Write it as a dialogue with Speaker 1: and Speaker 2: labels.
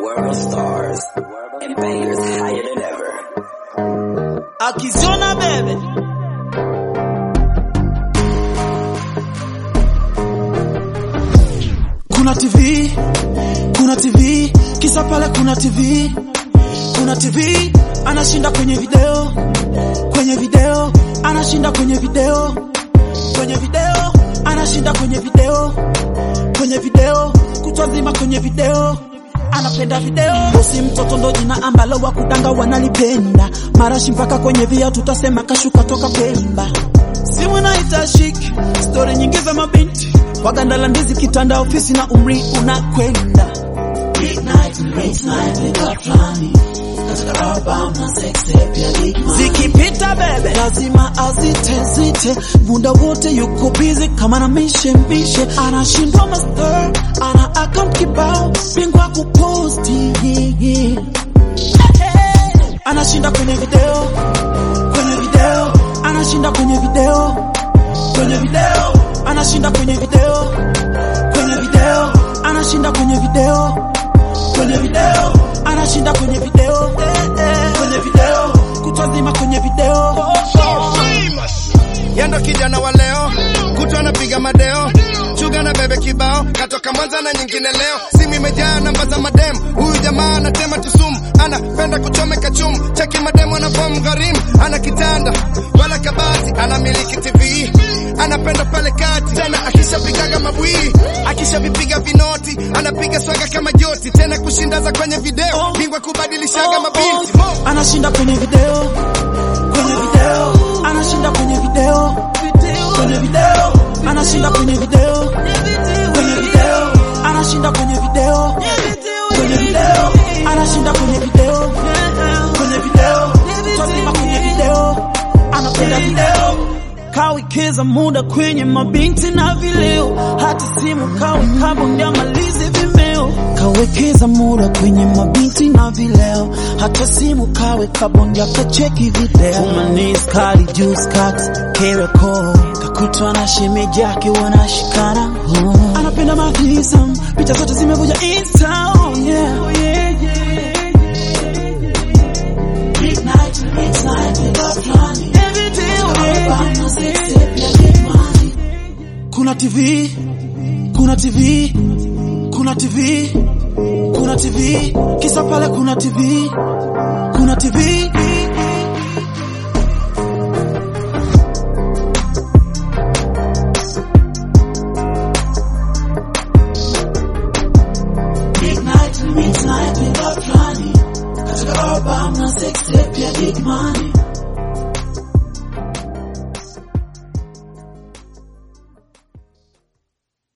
Speaker 1: world stars and bangers higher than ever.
Speaker 2: Akizona bebe kuna TV, kuna TV, kisa pale kuna TV, kuna TV, anashinda kwenye video, kwenye video, anashinda kwenye video, kwenye video, anashinda kwenye video, kwenye video, kutwa nzima kwenye video anapenda video. Bosi mtoto ndo jina ambalo wakudanga wanalipenda, marashi mpaka kwenye via tutasema kashuka toka Pemba. Simu naita shiki, stori nyingi za mabinti waganda la ndizi, kitanda, ofisi na umri unakwenda. Zikipita bebe lazima azite zite, muda wote yuko busy kama na mishe mishe, anashindwa master, ana account kibao, bingwa kuposti yeah, yeah. Anashinda kwenye video, kwenye video, anashinda kwenye video, kwenye video, anashinda kwenye video, kwenye video, anashinda kwenye video, kwenye video, anashinda kwenye video, kwenye video, kutwa nzima kwenye video.
Speaker 3: Yendo kijana wa leo kutwa anapiga madeo chuga na bebe kibao katoka Mwanza na nyingine leo simu imejaa namba za madem huyu jamaa anatema tusumu anapenda kuchomeka chumu cheki mademu anavomu gharimu ana kitanda wala kabati anamiliki TV anapenda pale kati tena akishapigaga mabwii akishavipiga vinoti anapiga swaga kama joti tena kushindaza kwenye video bingwa kubadilishaga mabinti Mo.
Speaker 2: anashinda kwenye video, kwenye video, anashinda kwenye video, kwenye video, anashinda kwenye video, kwenye video, anashinda kwenye video, kwenye video, anashinda kwenye video, kwenye video, tazima kwenye video, anapenda video kawekeza muda kwenye mabinti na vileo, hata simu kawe kabondia malizi vimeo. Kawekeza muda kwenye mabinti na vileo, hata simu kawe kabondia kacheki video. Umanis kali juice cut kereko kakutwa na shemeji yake wanashikana oh. Anapenda mavisam, picha zote zimevuja insta oh, yeah. Oh, yeah, yeah. Midnight, midnight, without planning. Every day, kuna TV, kuna TV, kuna TV, kuna TV, kisa pale kuna TV, kuna TV. Midnight, midnight without planning. Katika album na sex tape ya Big Money.